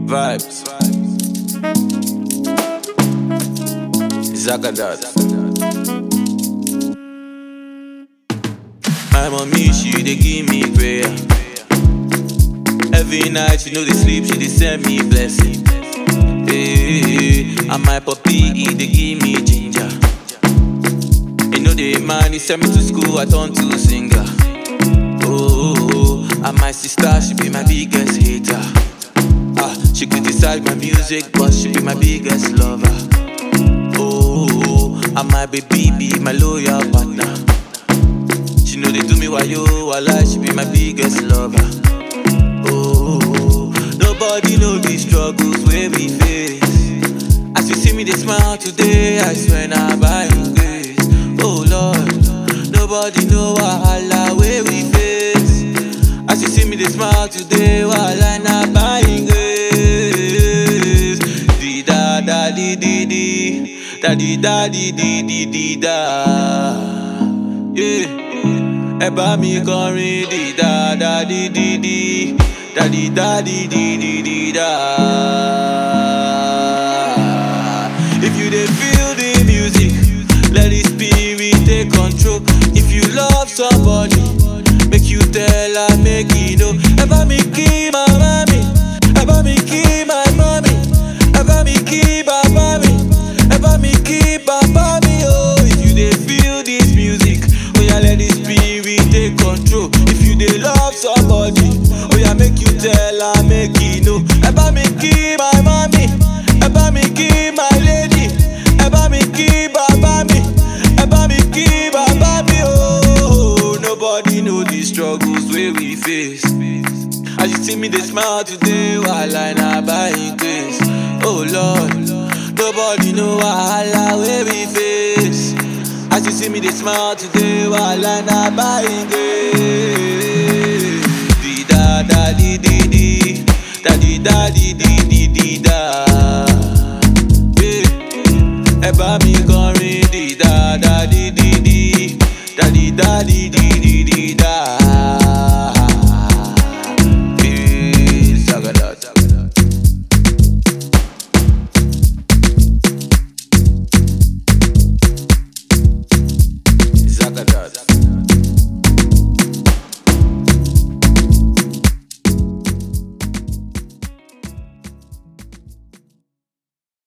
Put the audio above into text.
Vibes. Zagadat. My mommy, she dey give me prayer. Every night she know dey sleep, she dey send me blessing. Hey, and my puppy, he dey give me ginger. You know the man, he send me to school, I turn to singer. Oh, oh, oh, and my sister, she be my biggest hater. Ah, she criticize my music, but she be my biggest lover. Oh, oh, oh, and my baby be my loyal partner. She know they do me why yo, why she be my biggest lover. Oh, oh, oh, nobody know the struggles where we face. As you see me, they smile today, I swear now by His grace. Oh Lord, nobody know wahala where we face. As you see me, they smile today, wahala now by His grace. Di da da di di di, da di da di di di di da. Yeah. Ẹ bá mi kọrin di da da di di di, da di da di di di di da. If you dey feel the music, let the spirit take control. If you love somebody, make you tell her make you know. Ẹ bá mi kí màmá mi, ẹ bá mi kí my mommy, ẹ bá mi kí bàbá mi, ẹ bá mi kí bàbá mi o. If you dey feel this music, oya let the spirit take control. If you dey love somebody, oya make you tell her make you know. Ẹ bá mi kí my mommy, ẹ bá mi kí my lady, ẹ bá mi kí bàbá mi, ẹ bá mi kí bàbá mi o. Nobody know the struggles wey we face. As you see me, they smile today while I not buying grace. Oh Lord, nobody know wahala where we face. As you see me, they smile today while I not buying grace. Di da da di di di, da di da di di di di da. Yeah. Ẹ bá mi kọrin di da da di di di, da di da di di di di